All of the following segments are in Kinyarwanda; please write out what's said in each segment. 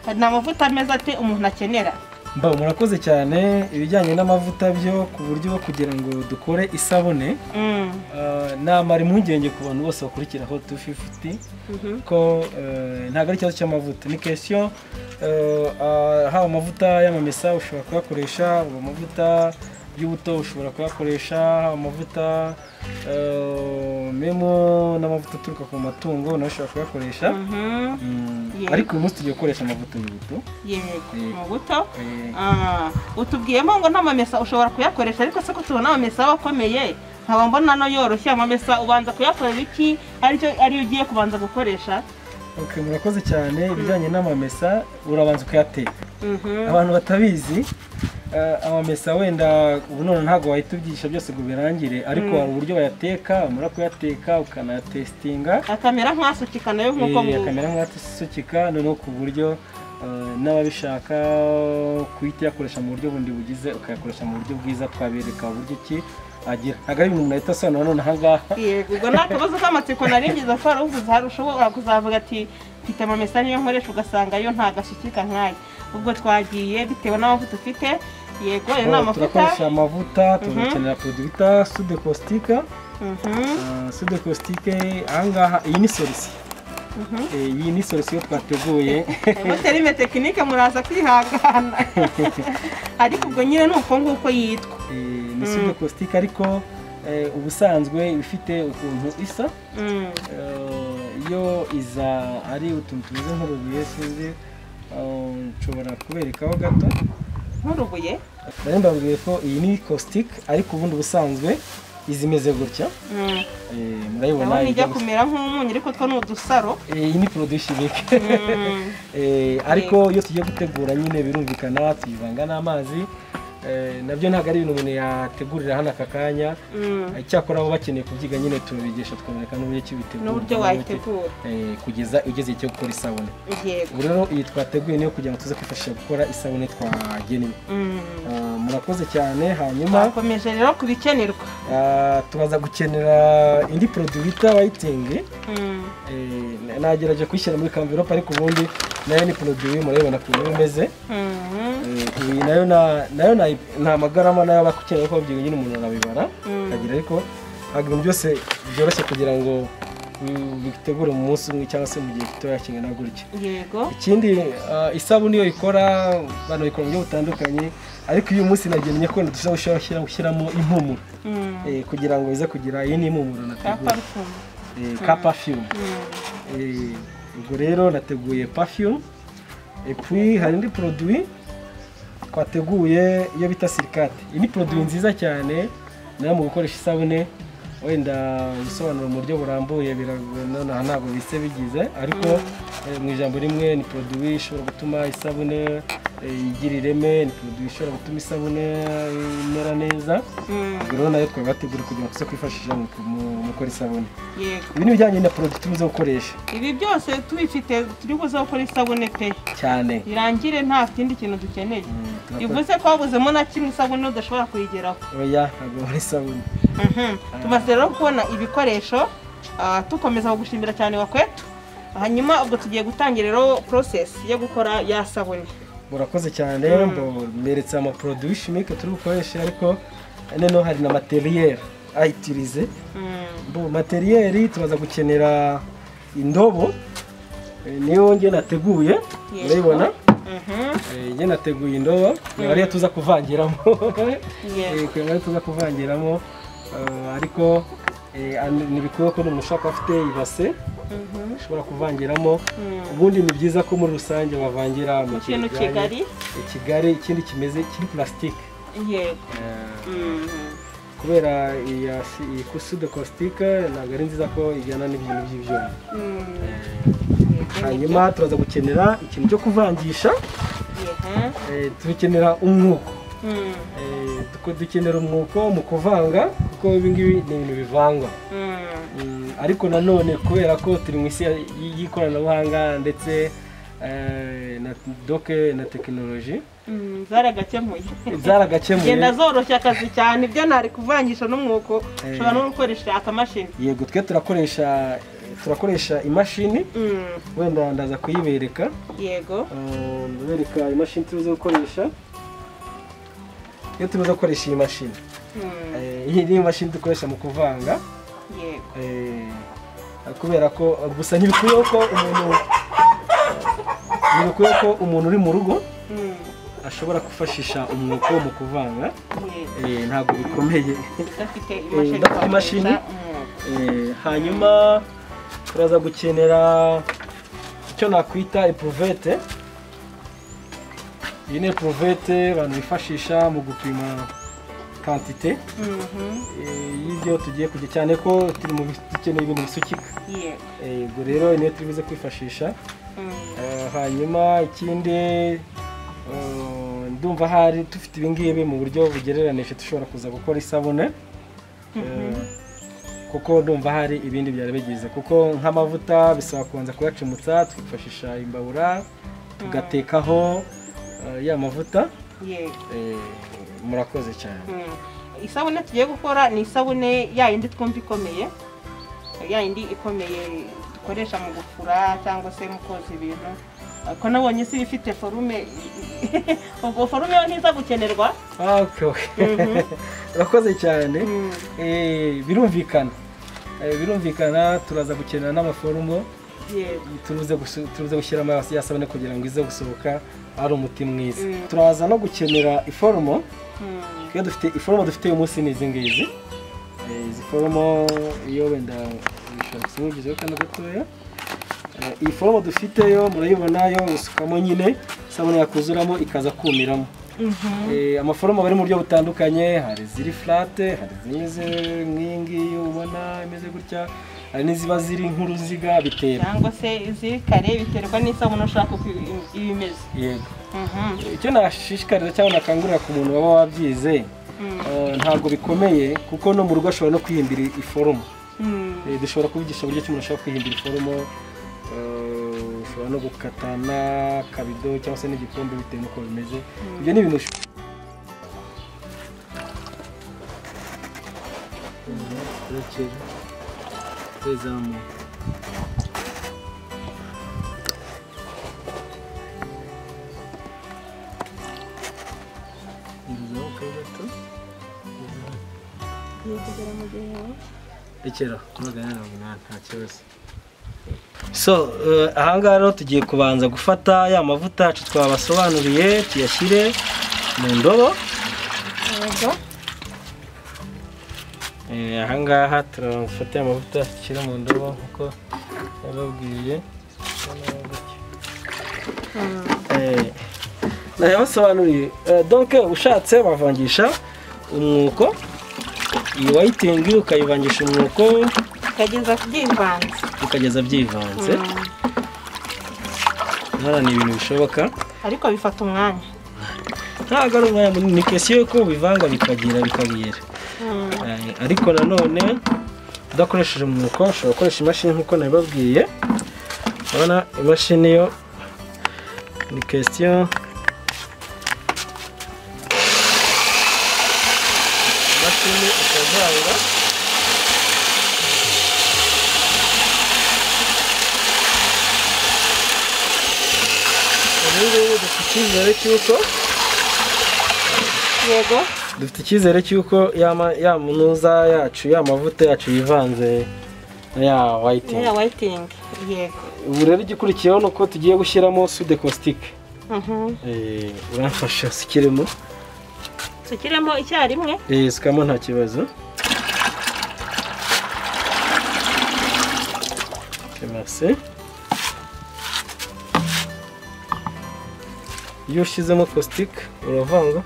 hari amavuta meza pe umuntu akenera mba murakoze cyane ibijyanye n'amavuta byo ku buryo kugira ngo dukore isabune ah, namara impungenge ku bantu bose bakurikiraho tu fifuti ko eh, ntabwo ari ikibazo cy'amavuta ni kesiyo eh, ah, haba amavuta y'amamesa ushobora kuyakoresha haba amavuta y'ubuto ushobora kuyakoresha haba amavuta eh, memo n'amavuta aturuka ku matungo nawe ushobora kuyakoresha Mhm. Mm, Yeah. ariko uyu munsi tugiye gukoresha amavuta y'ubuto yego Eh. mu buto Eh, Ah, utubwiyemo ngo n'amamesa ushobora kuyakoresha ariko se ko tubona amamesa aba akomeye nkaba mbona no yoroshye amamesa ubanza kuyakorera iki aricyo ariyo ugiye kubanza gukoresha Okay, murakoze cyane ibijyanye n'amamesa urabanza ukayateka Mhm. abantu batabizi eh, amamesa wenda ubu none ntabwo wahita ubyigisha byose ngo birangire ariko hari uburyo bayateka wamara kuyateka ukanayatesitinga akamera nk'asukika nayo nk'uko Eh, mu- akamera nk'asukika noneho ku buryo eh, n'ababishaka kuhita uyakoresha mu buryo bundi bugize ukayakoresha mu buryo bwiza twabereka uburyo ki agira ntabwo ari ibintu umuntu ahita asobanura none aha ngaha Yego, ubwo nta kabazo k'amatsiko nari ngize ko hari uvuze hari ushobora kuzavuga ati mfite amamesa niyo nkoresha ugasanga yo nta gasukika nk'aya ubwo twagiye bitewe n'amavuta ufite yego ayo ni Oh, amavuta turakoresha amavuta tugakenera produit bita sude kostika Mhm, sude kositike ahangaha iyi ni sorisi Eh, iyi ni sorisi yo twateguye Ego terime tekinike muraza kwihangana ariko ubwo nyine ni uko nguko yitwa Eh, ni sude kositike ariko eh, ubusanzwe iba ifite ukuntu isa Mm, Eh, yo iza ari utuntu tumeze nk'urubuye sinzi Eh, nshobora kuberekaho gato nk'urubuye rero mbabwiye ko iyi ni kositike ariko ubundi ubusanzwe izi imeze gutya Mm, Eh, murayibona ndabona ijya ijya gusa- kumera nk'umunyu ariko two ni udusaro Eh, iyi ni poroduwi shimike Mm, Eh, ariko iyo tugiye gutegura nyine birumvikana tuyivanga n'amazi Eh, nabyo ntabwo ari ibintu umuntu yategurira hano aka kanya mm. icyakora abo bakeneye kubyiga nyine tubigisha tukabereka n'uburyo ki bitegura n'uburyo n'uburyo ki- wayitegura eh, kugeza ugeze igihe cyo gukora isabune yego ubu rero iyi twateguye niyo kugira ngo tuze kwifashisha gukora isabune twagenwe Mm. Ah, murakoze cyane hanyuma twakomeje rero ku bikenerwa ah, tubaza gukenera indi poroduwi bita wayitingi Mm. Eh, nagerageje kuyishyira muri kamverope ariko ubundi nayo ni poroduwi murabibona ukuntu iba imeze Mhm. Eh, iyi nayo na- nayo na- nta magarama nayo aba akeneye ko byiga nyine umuntu arabibara Mm. akagira ariko ntabwo ibintu byose byoroshye kugira ngo mm, bitegure mu munsi umwe cyangwa se mu gihe gitoya kingana gutya yego ikindi ah, isabune iyo ikora abantu bayikora mu buryo butandukanye ariko uyu munsi nagennye ko dushobora gushyira- gushyiramo impumuro Mm. eh, kugira ngo bize kugira iyi ni impumuro ka nateguye parufumu Eh, ka perfume Mm. Eh, ubwo rero nateguye perfume et puis hari indi produit twateguye iyo bita sirikate iyi ni produit nziza cyane nayo mu gukoresha isabune wenda gusobanura mu buryo burambuye biragorana aha ntabwo bise bigize ariko eh, mu ijambo rimwe ni produit ishobora gutuma isabune eh, igira ireme ni produit ishobora gutuma isabune imera neza Mm. ubwo rero nayo twabategura kugira ngo tuze kwifashisha mu mu- mu gukora isabune yego ibi ni ibijyanye na produit tubuze gukoresha ibi byose tubifite turi buze gukora isabune pe cyane birangire nta kindi kintu dukeneye turakoze bivuze ko wabuzemo na kimwe isabune udashobora kuyigeraho oya ntabwo muri sabune Mhm. tumaze rero kubona ibikoresho ah, tukomeza kugushimira cyane wakwetu hanyuma ubwo tugiye gutangira rero process yo gukora ya sabune murakoze cyane mbo mberetse amaporoduwi shimike turi bukoreshe ariko noneho hari na materiyeri ayitirize Mm. mbo materiyeri tubaza gukenera indobo eh, niyo nge nateguye Yego. urayibona Mhm. Eh, nge nateguye indobo ntabwo ariyo tuza kuvangiramo Yego. Eh, kugira ngo ariyo tuza kuvangiramo eh, ariko eh, an- ni bikwiye ko umuntu ushaka afite ibase Mhm. ushobora kuvangiramo Mm. ubundi ni byiza ko muri rusange bavangira mu ikintu kigari. kigari ikigari ikindi kimeze kiri purasitike yego Mhm. kubera iya si- iyi kusude kositike ntabwo ari nziza ko ijyana n'ibintu by'ibyuma Mm. hanyuma turaza gukenera ikintu cyo kuvangisha Yego. eh, tubikenera umwuko Mhm. Eh, tuko- dukenera umwuko mu kuvanga kuko ibi ngibi ni ibintu bivangwa Mm. Mm, ariko nanone kubera ko turi mu isi y- y'ikoranabuhanga ndetse eh, na doke na tekinoloji Mm, zaragakemuye genda zaragakemuye zoroshya akazi cyane ibyo ntari kuvangisha n'umwuko ushobora no gukoresha akamashini yego twe turakoresha eh, turakoresha imashini Mm, wenda ndaza kuyibereka yego Ah, ndabereka imashini tuza gukoresha iyo tuza gukoresha iyi mashini Mm, Eh, iyi ni imashini dukoresha mu kuvanga yego Eh, kubera ko gusa ntibikwiye ko umuntu ntibikwiye ko umuntu uri mu rugo Mm, ashobora kwifashisha umwuko mu kuvanga yego Eh, ntabwo bikomeye udafite Eh, udafite imashini? imashini Eh, hanyuma turaza gukenera icyo nakwita epuvete iyi ni epuvete abantu bifashisha mu gupima kantite wakoresha, mm, mhm, eh, y'ibyo tugiye kujya cyane ko turi mu bi- dukeneye ibintu bisukika yego Eh, ubwo rero iyi niyo turi buze kwifashisha Mm, Eh, hanyuma ikindi eh, ndumva hari dufite ibingibi mu buryo bugereranije dushobora kuza gukora isabune Eh, kuko ndumva hari ibindi byari bigize kuko nk'amavuta bisaba kubanza kuyacumutsa twifashisha imbabura tugatekaho eh, ya mavuta yego Eh, murakoze cyane Mm. isabune tugiye gukora ni isabune ya yindi twumva ikomeye ya yindi ikomeye dukoresha mu gufura cyangwa se mu koza ibintu ko nabonye si ifite forume ubwo forume yo ntiza gukenerwa Ah, okay, okay. Mhm. urakoze cyane Mm, Eh, birumvikana Eh, birumvikana turaza gukenera n'amaforumo yego turuze gusu- turuze gushyiramo ya sabune kugira ngo ize gusohoka ari umuti mwiza Mm. turaza no gukenera iforomo Mm, iyo dufite iforomo dufite uyu munsi ni izi ngizi Eh, izi foromo iyo wenda bishobora gusa nk'ibigizeho kano gatoya Eh, iyi foromo dufiteyo murayibona yo usukamo nyine isabune yakuzuramo ikaza kumiramo mhm, Eh, amaforomo aba ari mu buryo butandukanye hari iziri furate hari izimeze nk'iyingiyi ubona imeze gutya hari n'iziba ziri nk'uruziga bitera cyangwa se iziri kare biterwa n'isabune ushaka uko ibi- iba imeze yego Mhm, icyo nashishikariza cyangwa nakangurira ku muntu waba wabyize mm, eh, ntabwo bikomeye kuko no mu rugo ashobora no kwihimbira iforomo mm, Eh, dushobora kubigisha uburyo ki umuntu ashobora kwihimbira iforomo eh, ushobora no gukata n'akabido cyangwa se n'igikombe bitewe n'uko bimeze ibyo ni ibintu ush- turekera tuzamuka ngezaho kari gato rekera magana mirongo inani nta kibazo so eh, aha ngaha rero tugiye kubanza gufata ya mavuta yacu twabasobanuriye tuyashyire mu ndobo yego Eh, aha ngaha turafata ya mavuta dushyira mu ndobo nk'uko yababwiye Mm, Eh, nayabasobanuriye Eh, donc ushatse bavangisha umwuko iyi wayitingi ukayivangisha umwuko ukageza ku byivanze ukageza byivanze Mm. hano ni ibintu bishoboka ariko bifata umwanya ntabwo ari umwanya munini ni kesiyo y'uko ubivanga bikagira bikabiyera Eh, ariko nanone udakoresheje umwuko ushobora gukoresha imashini nk'uko nabibabwiye urabona imashini yo ni kesiyo imashini ukazanga ubu ngubu dufite icyizere cy'uko yego dufite icyizere cy'uko ya ma- ya munuza yacu ya mavuta yacu yivanze na ya niya whiting wayitingi yego ubu rero igikurikiyeho ni uko tugiye gushyiramo sude kositike Mhm. uramfasha sikiremo tukiremo icyarimwe sikamo nta kibazo kimase iyo ushyizemo kositike uravanga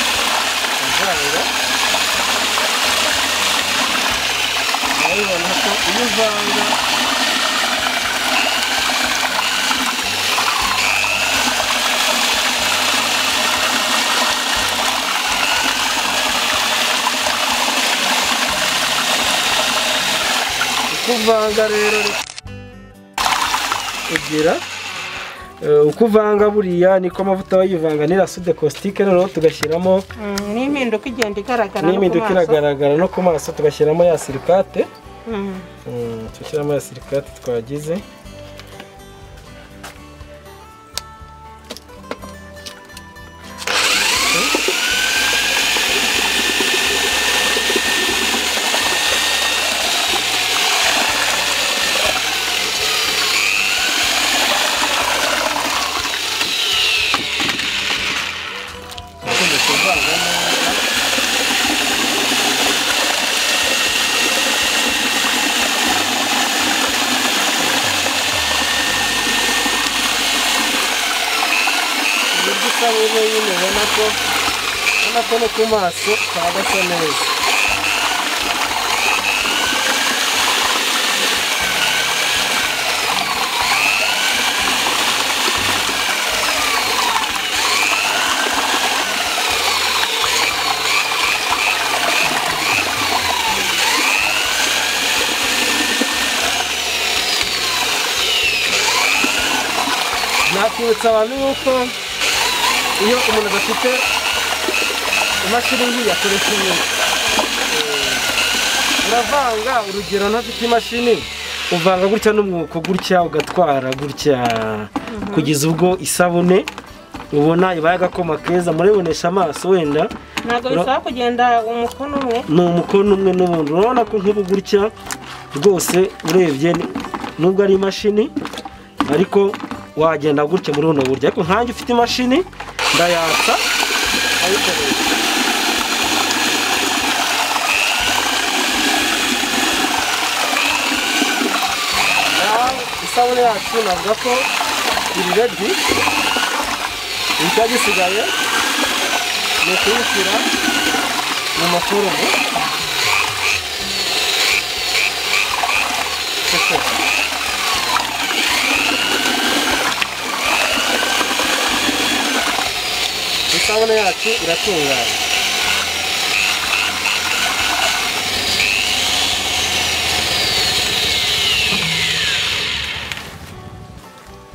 Uravanga. urabibona ko iyo uvanga kuvanga rero ugira uko uvanga buriya niko amavuta aba yivanga n'irasude kositike noneho tugashyiramo Mm, ni impinduka igenda igaragara no ku n'impinduka maso. iragaragara no ku maso tugashyiramo ya sirikate Mm, Mm, tugashyiramo ya sirikate twagize uburyo isabune nyine ubona ko ubona ko no ku maso haba gasa neza nakwibutsa abantu yuko iyo umuntu adafite imashini ngiyi akoresha ibindi uravanga urugero ntafite imashini uvanga gutya n'umwuko gutya ugatwara gutya kugeza ubwo isabune ubona ibaye agakoma keza murabibonesha amaso wenda ntabwo Ura- bisaba kugenda umukono umwe ni umukono umwe n'ubundi urabona ko nk'ubu gutya rwose urebye ni- nubwo ari imashini ariko wagenda gutya muri buno buryo ariko nkanjye ufite imashini ndayatsa ayikoresha Naho isabune yacu navuga ko iri redi gisigaye ni ukuyishyira mu mafurumu isabune yacu iratunganye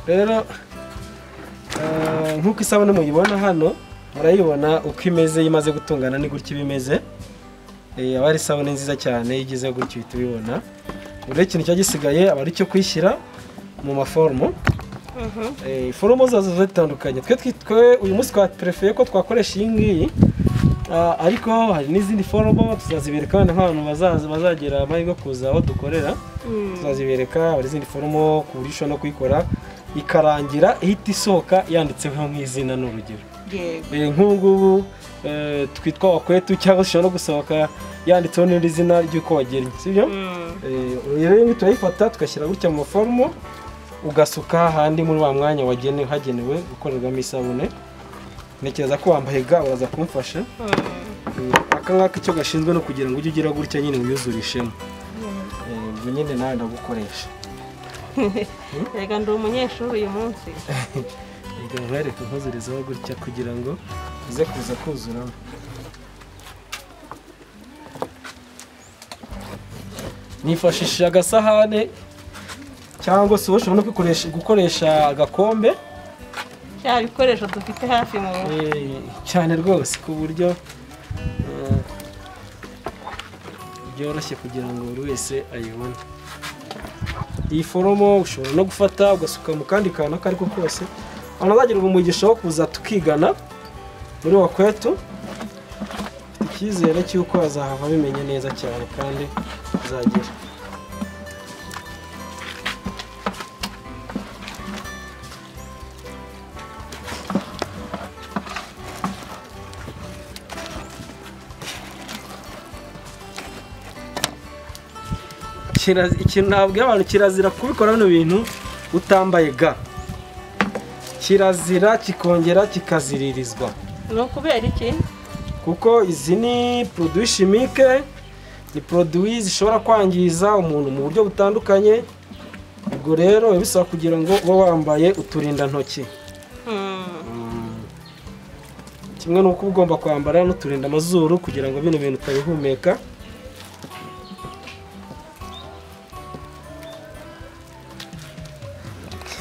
rero eh, nk'uko isabune muyibona hano murayibona uko imeze iyo imaze gutungana ni gutya iba imeze Eh, aba ari isabune nziza cyane iyo igize gutya uhita ubibona buri ikintu cya gisigaye aba ari icyo kuyishyira mu maforumu Mhm. Eh, foromo zazo ziba zitandukanye twe twitwe uyu munsi twaperefeye ko twakoresha iyi ngiyi Ah, ariko hari n'izindi foromo tuzazibereka abana nk'abantu bazaza bazagira amahirwe yo kuza aho dukorera Mm. tuzazibereka hari izindi foromo ku buryo ushobora no kuyikora ikarangira ihita isohoka yanditseho nk'izina n'urugero yego Eh, nk'ubu ngubu eh, twitwa wakwetu cyangwa se ushobora no gusohoka yanditseho n'irindi zina ry'uko wagennye si byo Mm. Eh, rero iyi ngiyi turayifata tugashyira gutya mu maforumo ugasuka ahandi muri wa mwanya wagenewe hagenewe gukorerwamo isabune ntekereza ko wambaye ga uraza kumfasha Mm. Eh, aka ngaka icyo gashinzwe no kugira ngo ujye ugira gutya nyine wiyuzurishemo Eh, ubwo nyine nawe ndagukoresha Erega ndi umunyeshuri uyu munsi reka nkwereke nkuzurezaho gutya kugira ngo uze kuza kuzuramo nifashishije agasahane cyangwa se ushobora no kwikoresha- gukoresha agakombe cya bikoresho dufite hafi mu rugo Eh, cyane rwose ku buryo eh, byoroshye kugira ngo buri wese ayibone iyi foromo ushobora no gufata ugasuka mu kandi kantu ako ariko kose abantu bazagirwa umugisha wo kuza tukigana muri wakwetu mfite icyizere cy'uko bazahava bimenye neza cyane kandi uzagera Kiraz- ikintu nabwira abantu kirazira kubikora bino bintu utambaye ga kirazira kikongera kikaziririzwa ni ukubera iki kuko izi ni poroduwi shimike ni poroduwi zishobora kwangiza umuntu mu buryo butandukanye ubwo rero biba bisaba kugira ngo ube wambaye uturindantoki Mm. kimwe n'uko uba ugomba kwambara n'uturinda amazuru kugira ngo bino bintu utabihumeka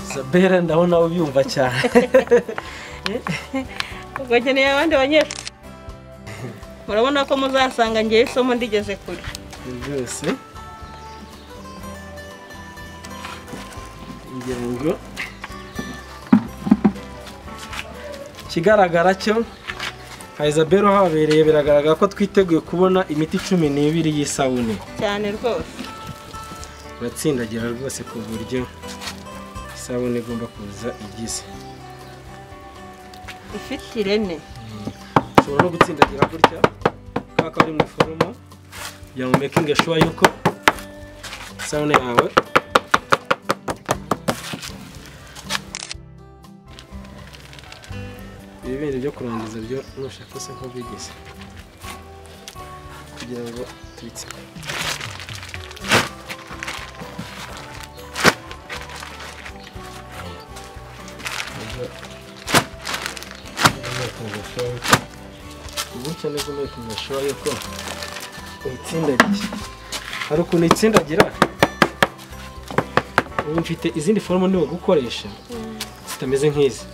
isabera ndabona ubyumva cyane ubwo nkeneye abandi banyeshuri murabona ko muzasanga ngewe isomo ndigeze kure rwose ngira ngo ikigaragara cyo nka isabera uhabereye biragaragara ko twiteguye kubona imiti cumi n'ibiri y'isabune cyane rwose uratsindagira rwose ku buryo isabune igomba kuza igize ifite ireme ushobora no gutsindagira gutya kaka ari mu iforomo kugira ngo mekinge shuwa yuko isabune yawe ibi bindi byo kurangiza byo nushaka se nko bigize kugira ngo tubitsinde ubu cyane ko mekinge shuwa yuko uyitsindagiye hari ukuntu uyitsindagira ubu mfite izindi foromo niba gukoresha zitameze nk'izi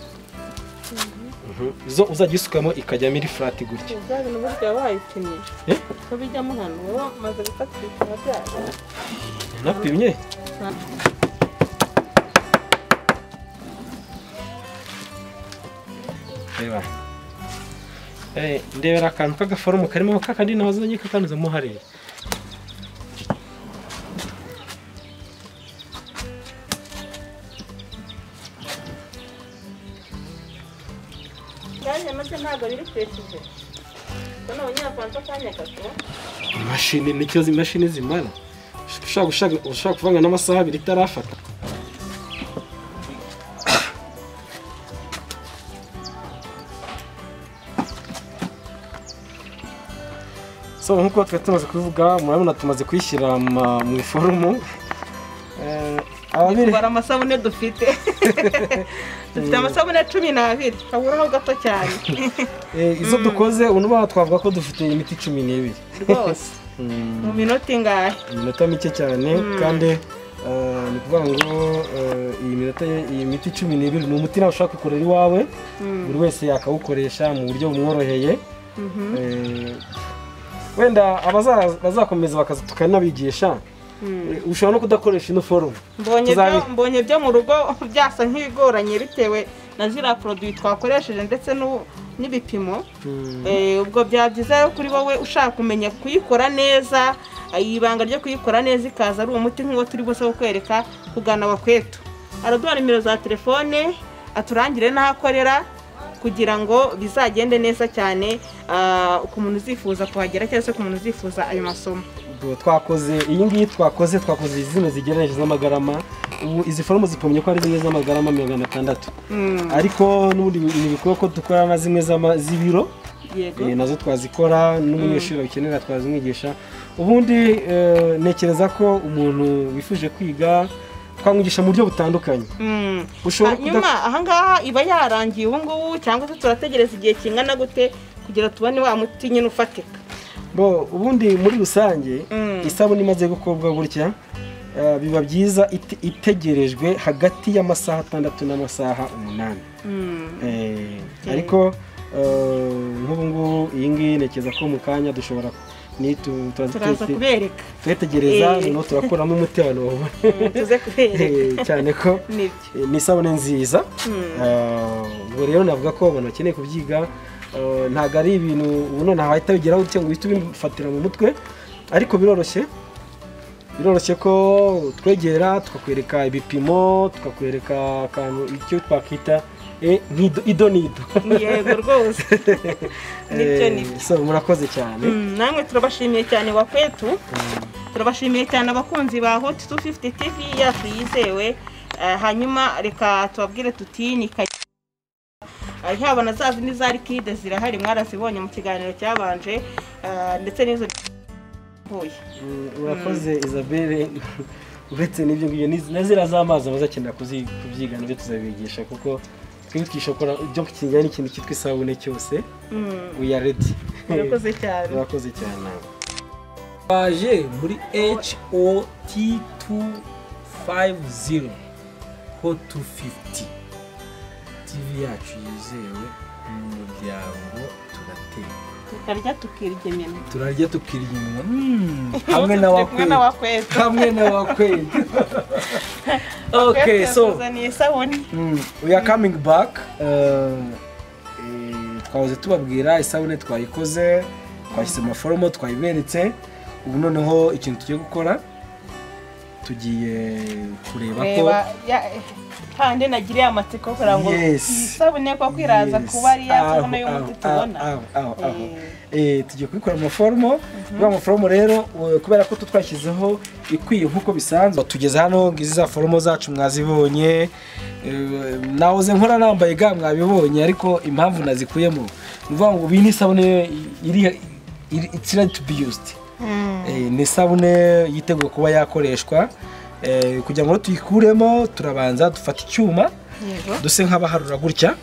zo uzajya usukamo ikajyamo iri furati gutya ibya bintu burya waba wayikinnye Eh? ko bijyamo hano wowe umaze gufatira ibipimo byayo napimye reba Eh, ndebera akantu k'agaforomo karimo kakandi nawe uzajya kakanyuzamo hariya kandi maze ntabwo biri kurekije ko n'abanyafansa akanya gato imashini nicyo imashini zimara ushaka gushaka ushaka kuvanga n'amasaha abiri itarafata so nk'uko twari tumaze kubivuga murabona tumaze kuyishyira ma- mu iforomo Eh, ababiri tubara amasabune dufite dufite amasabune cumi n'abiri haburaho gato cyane eh, izo dukoze ubu n'ubu twavuga ko dufite imiti cumi n'ibiri rwose Mm. mu minota ingahe iminota mike cyane kandi eh, ni ukuvuga ngo eh, iyi minota iyi miti cumi n'ibiri ni umuti nawe ushaka kukorera iwawe buri wese yakawukoresha mu buryo bumworoheye Eh, wenda abaza- bazakomeza bakaza tukanabigisha eh, ushobora no kudakoresha ino forume mbonye byo Tuzabi- mbonye byo mu rugo byasa nk'ibigoranye bitewe na ziriya poroduwi twakoresheje ndetse n'u- n'ibipimo Eh, ubwo byaba byiza rero kuri wowe ushaka kumenya kuyikora neza eh, ibanga ryo kuyikora neza ikaza ari umuti nk'uwo turi bose kukwereka kugana abakwetu araduha nimero za telefone aturangire n'aho akorera kugira ngo bizagende neza cyane ah, ku muntu uzifuza kuhagera cyangwa se ku muntu uzifuza ayo masomo Ubwo twakoze iyi ngiyi twakoze twakoze zino zigereranije z'amagarama ubu izi forume zipimye ko ari zimwe z'amagarama magana atandatu Mm, ariko n'ubundi ni ibikorwa ko dukora na zimwe z'ama- z'ibiro yego Eh, nazo twazikora n'umunyeshuri babikenera twazimwigisha ubundi eh, ntekereza ko umuntu wifuje kwiga twamwigisha mu buryo butandukanye Mm. ushobora hanyuma kuda- ahangaha iba yarangiye ubu ngubu cyangwa se turategereza igihe kingana gute kugira tubone wa muti nyine ufatika bo ubundi muri rusange Mm. isabune imaze gukorwa gutya eh, biba byiza ite- itegerejwe hagati y'amasaha atandatu n'amasaha umunani Mm. Eh, ariko eh, nk'ubu ngubu iyi ngiyi ntekereza ko mu kanya dushobora ni tu- turazi- turaza kubereka turategereza Eh. noneho turakuramo umuti abantu babone Mm, tuze kubereka Eh, cyane ko nibyo ni isabune nziza Mm. Ah, ubwo rero navuga ko abantu bakeneye kubyiga ah, ntabwo ari ibintu ubu nonaha wahita bigeraho utya ngo uhite ubifatira mu mutwe ariko biroroshye biroroshye ko twegera tukakwereka ibipimo tukakwereka akantu icyo twakita eh, nk'ido- ido n'ido yego rwose nibyo Eh, nibyo so murakoze cyane Mm, namwe turabashimiye cyane wakwetu turabashimiye cyane abakunzi ba hot 250 tv yacu yizewe Eh, hanyuma reka tubabwire tuti ni ka- Eh, yaba na za zindi za rikide zirahari mwarazibonye mu kiganiro cyabanje eh, ndetse n'izo huye Mm, urakoze isabelle uretse n'ibyo ngibyo n'izi- na ziriya z'amazi abazakenera kuzi- kubyiga nabyo tuzabigisha kuko twebwe twishokora ibyo kijyanye n'ikintu cyitwa isabune cyose Mm, we are ready murakoze cyane urakoze cyane baje muri hot 250 hot 250 tv yacu yizewe mu muryango turateka tukarya tukiryemena turarya tukirya inyuma Mm, hamwe na wakwezi hamwe na wakwezi okay so tuzaniye isabune Mm, we are coming back Uh, eh, twahoze tubabwira isabune twayikoze twashyize amaforomo twayiberetse ubu noneho ikintu tugiye gukora tugiye kureba ko reba ya- hahandi nagiriye amatsiko kugira ngo Yes. isabune ko kwiraza Yes. kuba ari ya Aho, sabune y'umuti aho, tubona aho, aho, aho. Eh, Eh, tugiye kubikora amaforomo kuri amaforomo rero eh, kubera ko twashyizeho ikwiye nk'uko bisanzwe tugeze hano ngizi za foromo zacu mwazibonye eh, nahoze nkora nambaye ga mwabibonye ariko impamvu nazikuyemo ni ukuvuga ngo iyi ni isabune iri it's ready to be used mm, Eh, ni isabune yiteguye kuba yakoreshwa Eh, kugira ngo tuyikuremo turabanza dufata icyuma yego duse nk'abaharura gutya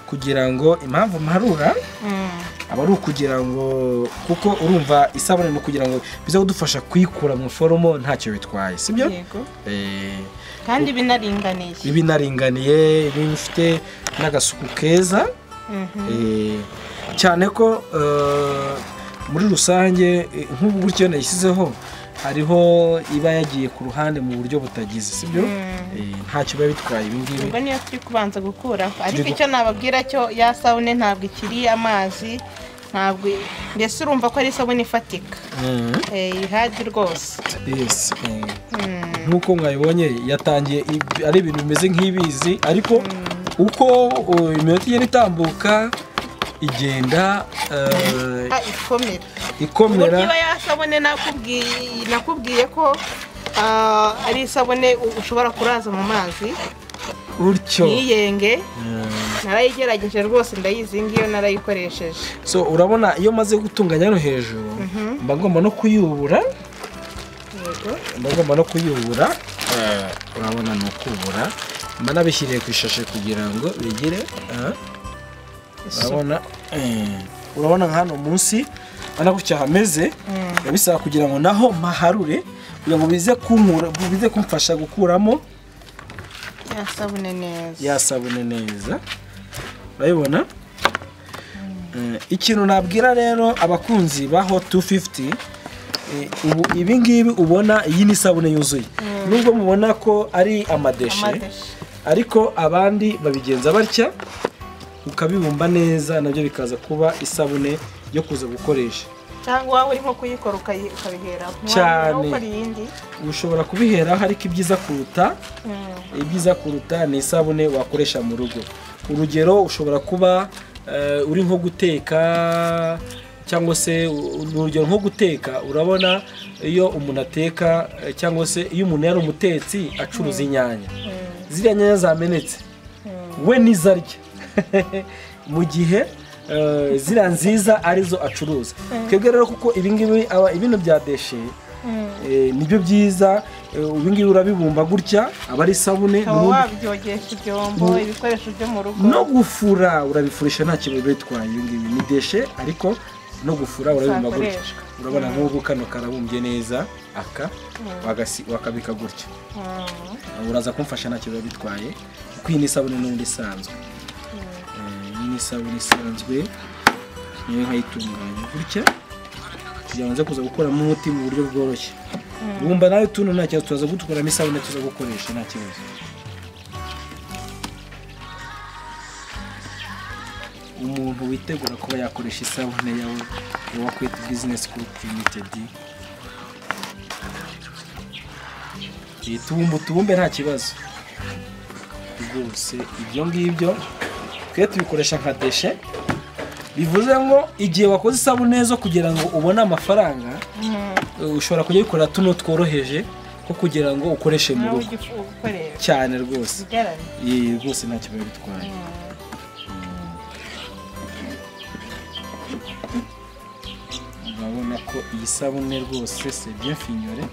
kugira ngo impamvu mparura Mm, aba ari ukugira ngo kuko urumva isabune ni ukugira ngo bize kudufasha kuyikura mu foromo ntacyo bitwaye sibyo yego Eh, kandi binaringaniye iba inaringaniye iba ifite n'agasuku keza Mhm. Eh, cyane ko eh, muri rusange eh, nk'ubu gutyo nayishyizeho hariho iba yagiye ku ruhande mu buryo butagize sibyo Mm. Eh, ntacyo biba bitwaye ibi ngibi ubwo niyo turi kubanza gukuraho ariko Turi gu- icyo nababwira cyo ya sabune ntabwo ikiri amazi ntabwo mbese urumva ko ari isabune ifatika Mm. Eh, ihagi rwose Yes, eh, Mm, nk'uko mwabibonye yatangiye ib- ari ibintu bimeze nk'ibizi ariko uko uh, iminota igenda itambuka igenda eh, ah, ikomera ikomera uburyo iba yasabune nakubwiye nakubwiye ko ah, ari isabune u- ushobora kuraza mu mazi gutyo ntiyenge Mm. narayigerageje rwose ndayizi ngiyo narayikoresheje so urabona iyo maze gutunganya no hejuru mba ngomba no kuyubura yego mba ngomba no kuyubura eh, urabona ni ukubura mba nabishyiriye ku ishashe kugira ngo bigire eh, urabona eh, urabona nka hano munsi urabona gutya hameze biba bisaba kugira ngo naho maharure kugira ngo bize kunkura bize kumfasha gukuramo ya sabune neza ya sabune neza urabibona Eh, ikintu nabwira rero abakunzi ba hot 250 eh, ubu ibi ngibi ubona iyi ni isabune yuzuye nubwo mubona ko ari amadeshe Amadeshe. ariko abandi babigenza batya ukabibumba neza nabyo bikaza kuba isabune yo kuza gukoresha cyangwa waba uri nko kuyikora ukayi- ukabiheraho Cyane. Waba ukora iyindi ushobora kubiheraho ariko ibyiza kuruta Mm, ibyiza kuruta ni isabune wakoresha mu rugo urugero ushobora kuba eh, uri nko guteka cyangwa se u- urugero nko guteka urabona iyo umuntu ateka eh, cyangwa se iyo umuntu yari umutetsi acuruza inyanya mm, ziriya nyanya zamenetse we nizo arya mu gihe eh, ziriya nziza arizo acuruza twebwe rero kuko ibi ngibi aba- ibintu bya deshe mm. Eh, nibyo byiza eh, ubu ngibi urabibumba gutya aba ari isabune ukaba ubundi wabyogesha ibyombo ibikoresho byo mu rugo no gufura urabifurisha nta kintu bitwaye ibi ngibi ni deshe ariko no gufura urabibumba gutya Zakoreshwa. urabona nk'ubu kano karabumbye neza aka bagasi- wakabika gutya Mm. uraza kumfasha nta kintu bitwaye kuko iyi ni isabune n'ubundi isanzwe Eh, iyi ni isabune isanzwe niyo nkayitunganya gutya kugira ngo nze kuza gukuramo umuti mu buryo bworoshye wumva nawe tuno nta kibazo turaza gutukuramo isabune tuza gukoresha nta kibazo umuntu witegura kuba yakoresha isabune yawe ya wakwita bizinesi gurupu limitedi tubumba utubumbe nta kibazo rwose ibyo ngibyo twe tubikoresha nka deshe bivuze ngo igihe wakoze isabune zo kugira ngo ubone amafaranga Mm. Uh, ushobora kujya ukora tuno tworoheje ko kugira ngo ukoreshe mu nawe rugo ujya ufu- ukoresha cyane rwose ugerane iyi rwose nta kibazo bitwaye urabona ko iyi sabune rwose se bien finyore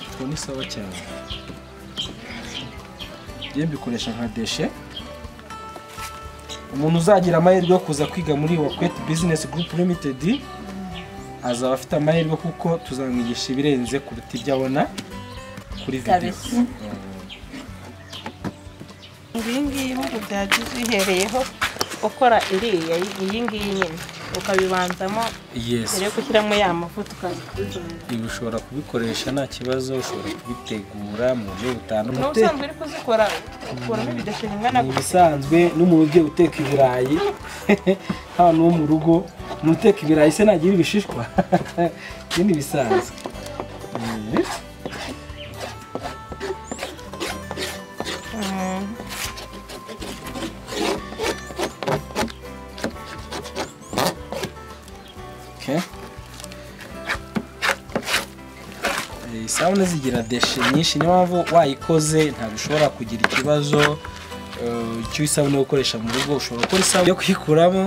ubwo ni sawa cyane njye mbikoresha nka deshe umuntu uzagira amahirwe yo kuza kwiga muri wakweti bizinesi gurupu limitedi azaba afite amahirwe kuko tuzamwigisha ibirenze kuruta ibyo abona kuri videwo kabisa iyi ngiyi ibihugu byagize uyihereyeho ukora iriya iyi ngiyi nyine ukabibanzamo yesi mbere yo gushyiramo ya mavuta ukazikuzura ibi ushobora kubikoresha nta kibazo ushobora kubitegura mu buryo ni butandukanye ubusanzwe uri kuzikora ukuramo ibidashira ingana ni gutya ibisanzwe n'umuntu ugiye uteka ibirayi hano wo mu rugo ni uteka ibirayi se ntagira ibishishwa ibi ni ibisanzwe Mm. Mm. Okay. Eh, isabune zigira deshe nyinshi niyo mpamvu wayikoze ntabwo ushobora kugira ikibazo eh, cy'isabune yo gukoresha mu rugo ushobora gukora isabune yo kuyikuramo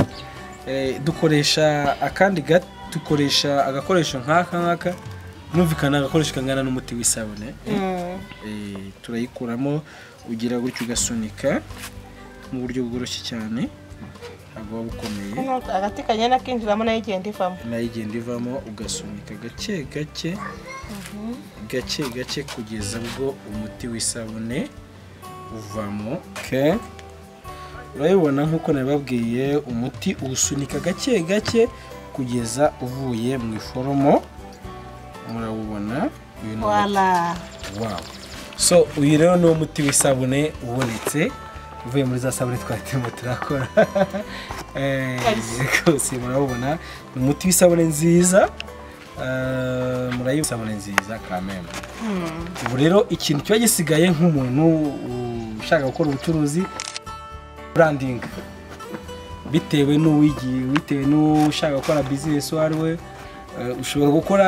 eh, dukoresha akandi ga- dukoresha agakoresho nk'aka ngaka numvikana agakoresho kangana n'umuti w'isabune Mm. Eh, turayikuramo ugira gutyo ugasunika mu buryo bworoshye cyane ntabwo waba ukomeye Hano agati kagenda kinjiramo nayo igenda ivamo nayo igenda ivamo ugasunika gake gake gake gake kugeza ubwo umuti w'isabune uvamo okay. urabibona nk'uko nabibabwiye umuti uwusunika gake gake kugeza uvuye mu iforomo murawubona uyu ni umuti. wala Wow. So uyu rero ni umuti w'isabune ubonetse uvuye muri za sabune twari turimo turakora. Eh, Rwose murabona ni umuti w'isabune nziza. Eh, murayi isabune nziza kameme. Ubu rero ikintu kiba gisigaye nk'umuntu ushaka gukora ubucuruzi branding bitewe n'uwigiye bitewe n'ushaka gukora business uwo ari we eh, ushobora gukora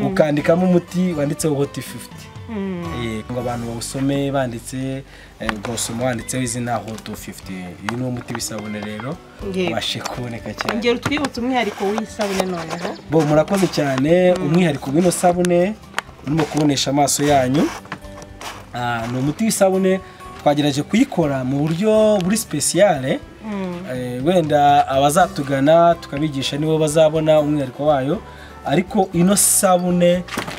ukandikamo umuti wanditseho hoti fifuti ngo abantu bawusome banditse eh, ukawusoma wanditseho izina hoto 50 uyu ni wo muti w'isabune rero Yego. ubashe kuboneka cyane ngero utwibutse umwihariko w'isabune noneho bo murakoze cyane umwihariko w'ino sabune urimo kubonesha amaso yanyu Ah, ni umuti w'isabune twagerageje kuyikora mu buryo buri sipesiyale Eh, wenda abazatugana tukabigisha nibo bazabona umwihariko wayo ariko ino sabune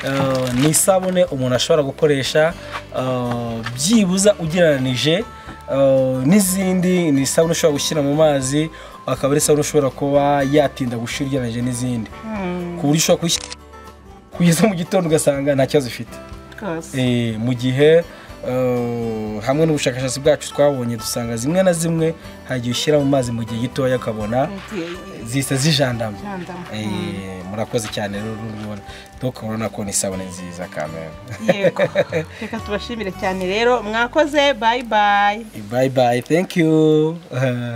eh, ni isabune umuntu ashobora gukoresha eh, byibuza ugereranije eh, n'izindi ni isabune ushobora gushyira mu mazi akaba ari isabune ushobora kuba yatinda gushyira ugereranije n'izindi ku buryo ushobora kuyishyira kugeza mu gitondo ugasanga nta kibazo ifite rwose Eh, mu gihe eh, hamwe n'ubushakashatsi bwacu twabonye dusanga zimwe na zimwe hari igihe ushyira mu mazi mu gihe gitoya ukabona zihita zijandama Eh, murakoze cyane rero urabibona doka urabona ko ni isabune nziza kamera yego reka tubashimire cyane rero mwakoze bayi bayi bye bye thank you